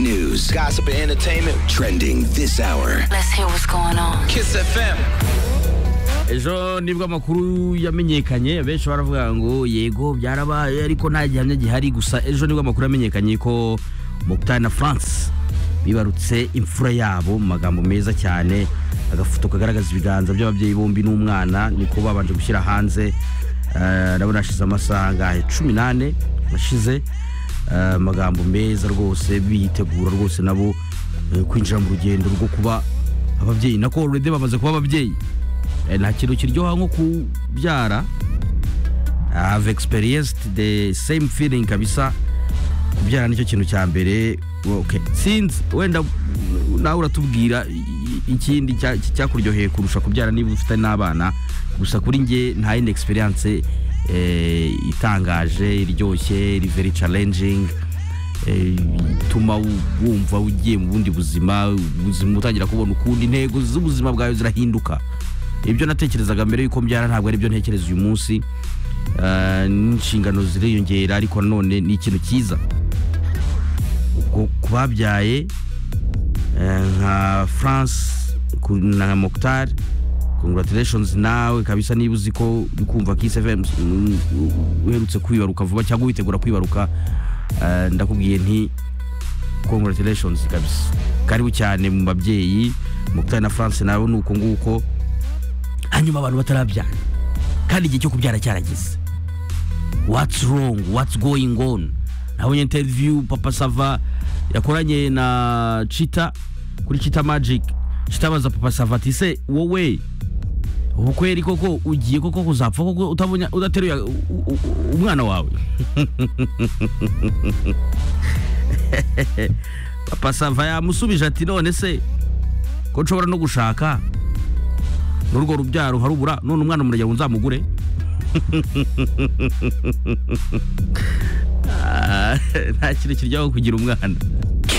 news, gossip, and entertainment trending this hour. Let's hear what's going on. Kiss FM. ejo nibwo amakuru yamenyekanye benshi baravuga ngo yego byarabaye ariko nta gihamya gihari gusa ejo nibwo amakuru yamenyekanye ko Mukutari na France bibarutse imfura yabo mu magambo meza cyane agafoto kagaragaza ibiganza by'ababyeyi bombi n'umwana niko babanje gushyira hanze Eh, ndabona hashize amasaha angahe cumi n'ane ashize Eh, amagambo meza rwose biyitegura rwose nabo eh, kwinjira mu rugendo rwo kuba ababyeyi nako already bamaze kuba ababyeyi Eh, nta kintu kiryoha nko kubyara have experienced the same feeling kabisa kubyara nicyo kintu cya mbere okay. sinzi wenda mm, nawe uratubwira i- i- ikindi cya- cyakuryoheye kurusha kubyara niba ufite n'abana gusa kuri nge nta yindi experience eh, itangaje iryoshye iri very challenging eh, ituma wu- wumva ugiye mu bundi buzima ubuzima utangira kubona ukundi intego z'ubuzima bwawe zirahinduka ibyo natekerezaga mbere y'uko mbyara ntabwo ari byo ntekereza uyu munsi Eh, n'inshingano ziriyongera ariko nanone ni ikintu cyiza ubwo ku babyaye eh, nka france ku- na mokutar congratulations nawe kabisa niba uzi ko uri kumva kiss fm mm, uherutse kwibaruka vuba cyangwa witegura kwibaruka eh, ndakubwiye nti congratulations kabisa karibu cyane mu babyeyi mukutari na france nawe ni uko nguko hanyuma abantu batarabyara kandi igihe cyo kubyara cyarageze what's wrong what's going on nabonye interview papa sava yakoranye na chita kuri chita magic chita abaza papa sava ati se wowe ubukwe yari koko ugiye koko kuzapfa koko utabonye udateruye u- u- u- umwana wawe papa sava yamusubije ati none se ko nshobora no gushaka n'urwo rubyaro harubura none umwana umurege ngo nzamugure Ah, nta kintu kiryaho kugira umwana